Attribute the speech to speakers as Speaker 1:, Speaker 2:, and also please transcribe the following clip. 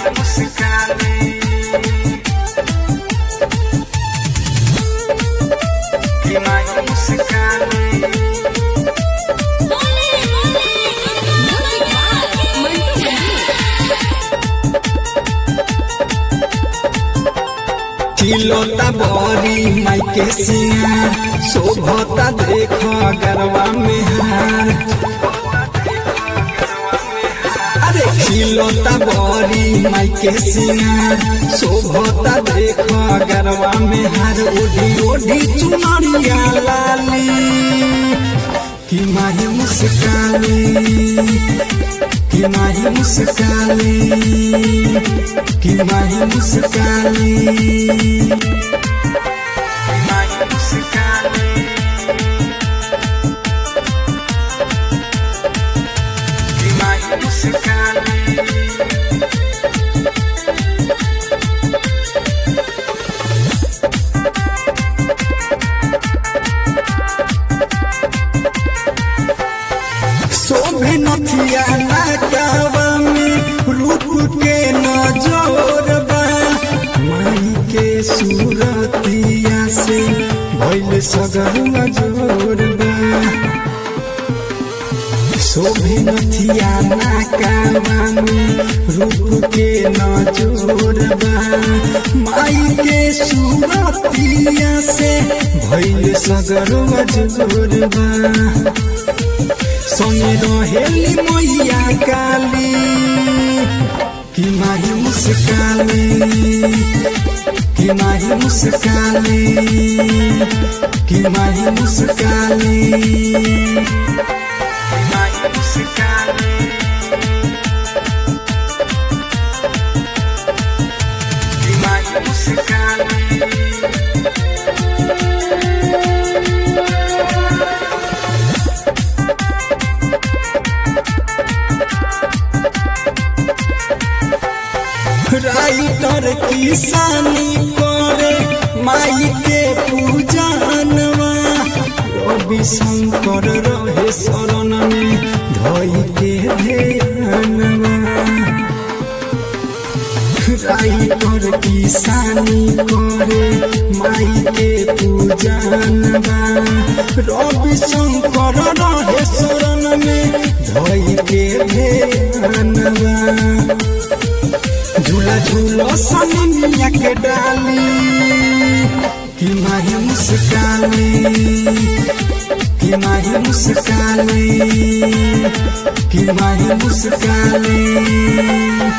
Speaker 1: माही मुस्काली की माही मुस्काली
Speaker 2: बोले बोले मंटू
Speaker 1: चिलोता बरी माइके सिंगार शोभता देख गरवा में हार अरे चिलोता बरी माइके सिंगार शोभता देख गरवा में हार ओढ़ी ओढ़ी चुनरिया लाली कि माही मुस्काली कि माही मुस्काली कि माही मुस्काली माही मुस्काली कि माही मुस्काली शोभे नथिया नाकावा में रूप के नजर बा माई के सूरतिया से भइल सगर जोर बा शोभे नथिया नाकावा में रूप के नजर बा माई के सूरतिया से भइल सगर जोर बा संगे रहेली मैया काली कि माही मुस्काली कि माही मुस्काली कि माही मुस्काली माही मुस्काली कि माही मुस्काली राइटर किसानी करे माई के पूजनवा रवि शंकर रहे शरण में धई के ध्यानवा राइटर किसानी करे माई के पूजनवा रवि शंकर रहे शरण में धई के ध्यानवा झूला झूलो सनिया के डाली कि माही मुस्काली कि माही मुस्काली कि माही मुस्काली